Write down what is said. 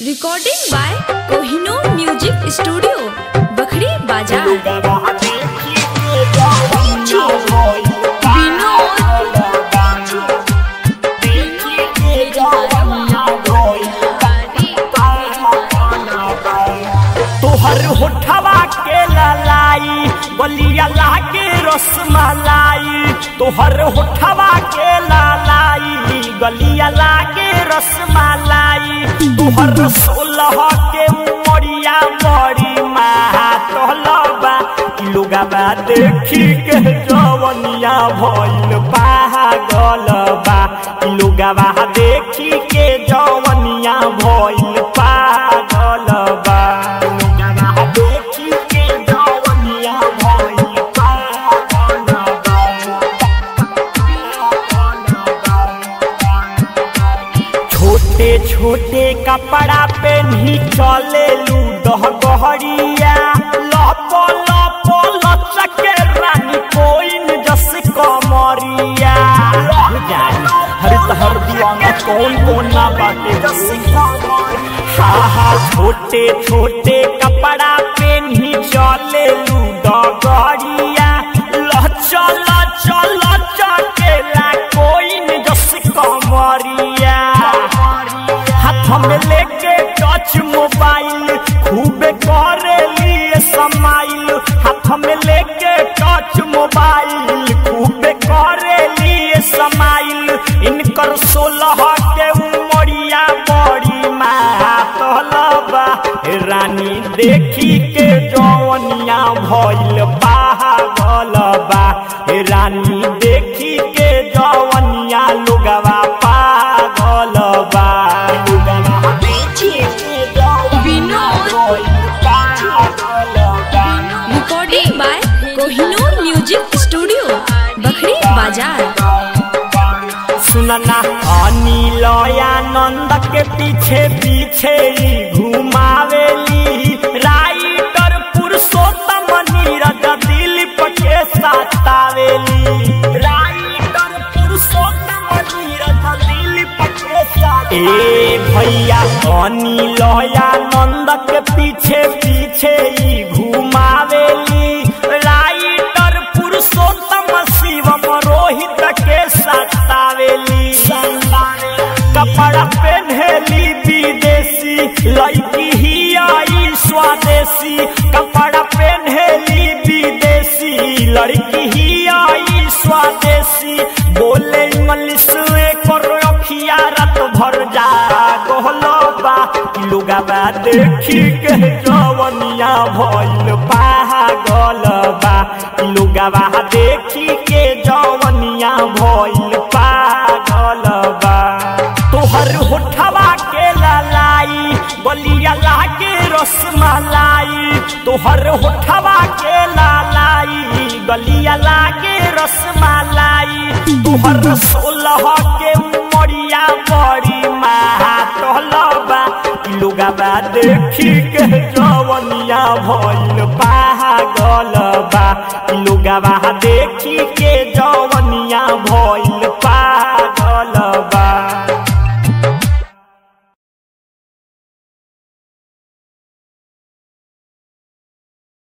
recording by Kohinoor music studio Bakhri बाजार तोहर होठवा के ललाई बलिया लागे रसमलाई तोहर होठवा के ललाई गलिया लागे रसमलाई तोहर सोलह के उमरिया बड़ी मातलबा लोगवा देखी के जवनिया भइल पागलबा लोगवा देखी के जवनिया भइल पागलबा लोगवा देखी के जवनिया भइल छोटे छोटे कपड़ा पेन्ही चले लूडह गहरिया लप लप लचके रानी कोइन जस कमरिया हर तहर दीवाना कौन कौन ना बाटे हा हा छोटे छोटे कपड़ा पेन्ही चले लूडह गहरिया लचल चल चकेला कोइन जस कमरिया हाथ में लेके टच मोबाइल खूब करे लिए समाइल हाथ में लेके टच मोबाइल खूब करे लिए समाइल इनकर सोलह के उमरिया बड़ी मातलबा रानी देखी के जवनिया भइल पागलबा रानी देखी के जवनिया लोगवा पागलबा लोगवा देखी के जवनिया भइल पागलबा recording by Kohinoor music studio Bakhri बाजार सुनना अनिल आनंद के पीछे पीछे ही घुमावेली राइटर पुरुषोत्तम नीरज दिलीप के सतावेली राइटर पुरुषोत्तम नीरज दिलीप के साथ ए भैया अनिल आनंद के पीछे पीछे ही घुमावेली राइटर पुरुषोत्तम शिवम रोहित के सतावेली कपड़ा पहनेली विदेशी लड़की ही आई स्वदेशी कपड़ा पहनेली विदेशी लड़की ही आई स्वदेशी बोले इंग्लिश में करो अखिया रात भर जा गोहलबा लोगवा देखी के जवनिया भइल पागलबा लोगवा देखी के जवनिया भइल पागलबा तोहर होठवा के ललाई बलिया लागे रसमलाई तोहर होठवा के ललाई गलिया लागे रसमलाई तोहर सोलह के उमरिया बड़ी मातलबा लोगवा देखी के जवनिया भइल पागलबा लोगवा देखी के जवनिया भइल